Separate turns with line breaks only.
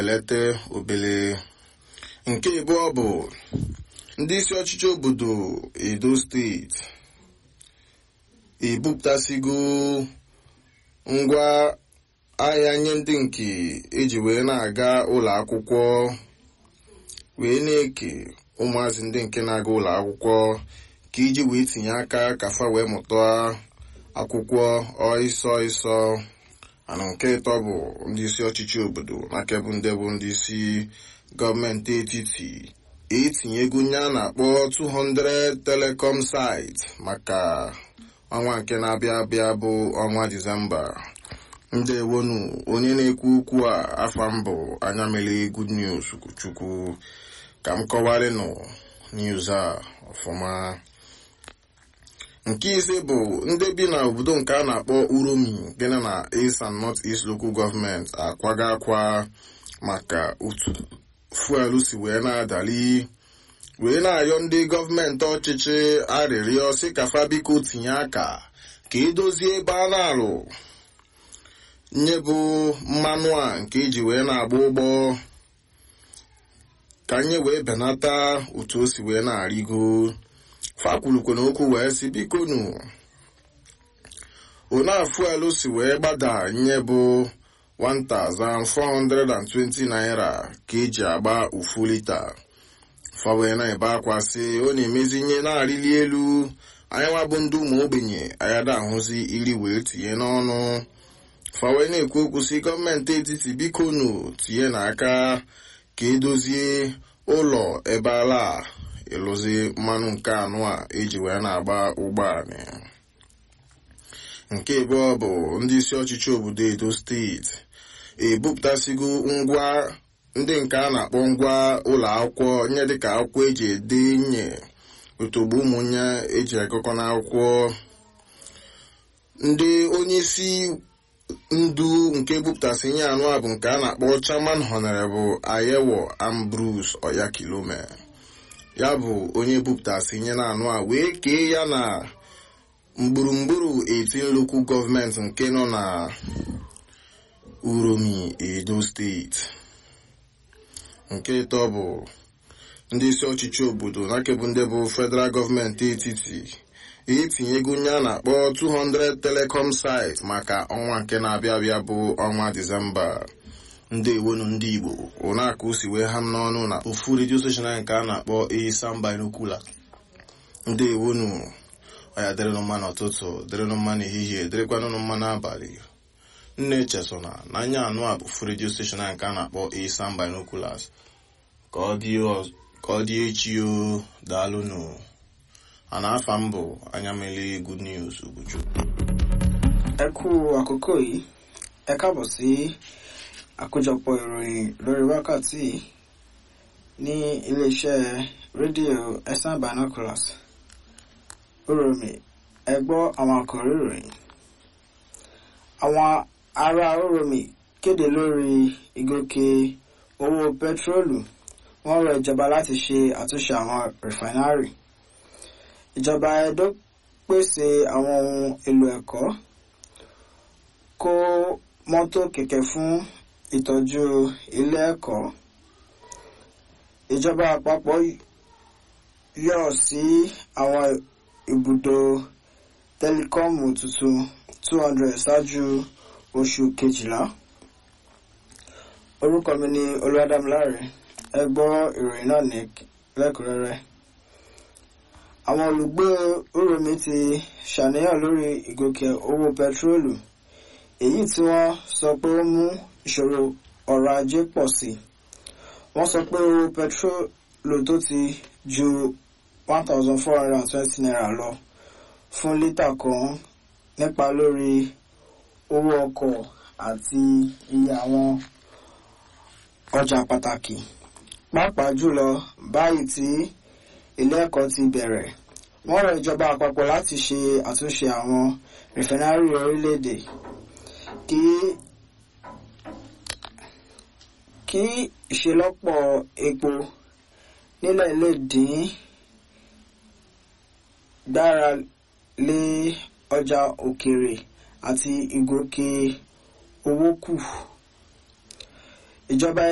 elete obele nke ịbụọ bụ ndị isi ọchịchị obodo edo steeti ebupụtasigo ngwa ahịa nye ndị nke eji wee na-aga ụlọ akwụkwọ wee na-eke ụmụazị ndị nke na-aga ụlọ akwụkwọ ka iji wee tinye aka ka fa wee mụta akwụkwọ ọịsọ ịsọ ana nke ịtọ bụ ndị isi ọchịchị obodo n'aka bụ ndị bụ ndị isi gọọmenti etiti etinyego nye a na-akpọ 200 telecom site maka ọnwa nke na-abịa abịa bụ ọnwa disemba ndị ewonu onye na-ekwu okwu a afa mbụ anya mere good news chukwu ka m kọwarịnụ news a ọfụma nke ise bụ ndị bi na obodo nke a na-akpọ uromi gịnị na east and north east local government akwaga akwa maka otu fuelu si wee na-adali wee na-ayọ ndị gọọmenti ọchịchị arịrịọ si ka fa biko tinye aka ka edozie ebe a na-alụ nye bụ mmanụ a nke eji wee na-agba ụgbọ ka anyị wee benata otu o si wee na-arịgo fakwulukwe na okwu wee si biko nu onafuelu si wee gbada nye bụ 1420 naira ka eji agba ofu lita fa wee na-ebe akwa sị ọ na-emezinye na-arịli elu anyị nwa bụ ndị ụmụ ogbenye ayada ahụzi iri wee tinye n'ọnụ fa wee na-ekwu okwu si gọọmenti etiti biko nu tinye n'aka ka edozie ụlọ ebe ala ịlụzi mmanụ nke anụ a eji wee na-agba ụgbọala nke abụọ bụ ndị isi ọchịchị obodo edo steeti ebupụtasigo ngwa ndị nke a na-akpọ ngwa ụlọ akwụkwọ nye dịka akwụkwọ eji ede nye otogbo ụmụnye eji agụkọ n'akwụkwọ ndị onye isi ndu nke bupụtasị nye anụ a bụ nke a na-akpọ chairman honorable ayewo ambrose oyakilome ya bụ onye bupụtasị nye na anụ a wee kee ya na gburugburu 18 local gọọmenti nke nọ na uromi edo steeti nke ịtọ bụ ndị isi ọchịchị obodo nakebụ ndị bụ federal gọọmenti etiti etinyego nye a na-akpọ 200 telecom site maka ọnwa nke na-abịa abịa bụ ọnwa disemba ndị ewonu ndị igbo ụnaka o si wee ha m n'ọnụ na ofu redio steshọn anyị nke a na-akpọ isam binocular ndị ewonu ọya dịrịnụ mma n'ụtụtụ dịrịnụ mma n'ehihie dịrịkwanụnụ mma n'abalị nne chesona na anya anụ a bụ ofu redio steshọn anyị nke a na-akpọ isam binoculars ka ọ dị echi o daalụnụ a na-afa m bụ anya mele good news ubuju
ẹ kú àkókò yìí ẹ káàbọ̀ sí àkójọpọ̀ ìròyìn lórí wákàtí ní iléeṣẹ́ rédíò ẹ̀sán binoculars oromi ẹ gbọ́ àwọn àkòrí ìròyìn àwọn ará oromi kéde lórí ìgòkè owó pẹtrólù wọ́n rọ ìjọba láti ṣe àtúnṣe àwọn rìfánárì ìjọba edo pèsè àwọn ohun èlò ẹ̀kọ́ kó mọ́tò kẹ̀kẹ́ fún ìtọ́jú ilé ẹ̀kọ́ ìjọba àpapọ̀ yọ̀ sí àwọn ibùdó tẹlikọ́ọ̀mù tuntun 200 ṣáájú oṣù kejìlá orúkọ mi ni olúwadámiláre ẹ gbọ́ ìròyìn náà ní lẹ́kùnrẹ́rẹ́ àwọn olùgbé oromi ti ṣàníyàn lórí ìgòkè owó pẹtrólù èyí tí wọ́n sọ pé ó mú ìṣòro ọrọ̀ ajé pọ̀ sí wọ́n sọ pé owó pẹtrólù tó ti ju one thousand four hundred and twenty naira lọ fún lítà kan nípa lórí owó ọkọ̀ àti iye àwọn ọjà pàtàkì pàápàá jùlọ báyìí tí ilé ẹ̀kọ́ ti bẹ̀rẹ̀ wọ́n rọ ìjọba àpapọ̀ láti ṣe àtúnṣe àwọn rìfẹ́nárì orílẹ̀-èdè kí kí ìṣelọ́pọ̀ epo nílẹ̀ lè dín gbára lé ọjà òkèèrè àti ìgòkè owó kù ìjọba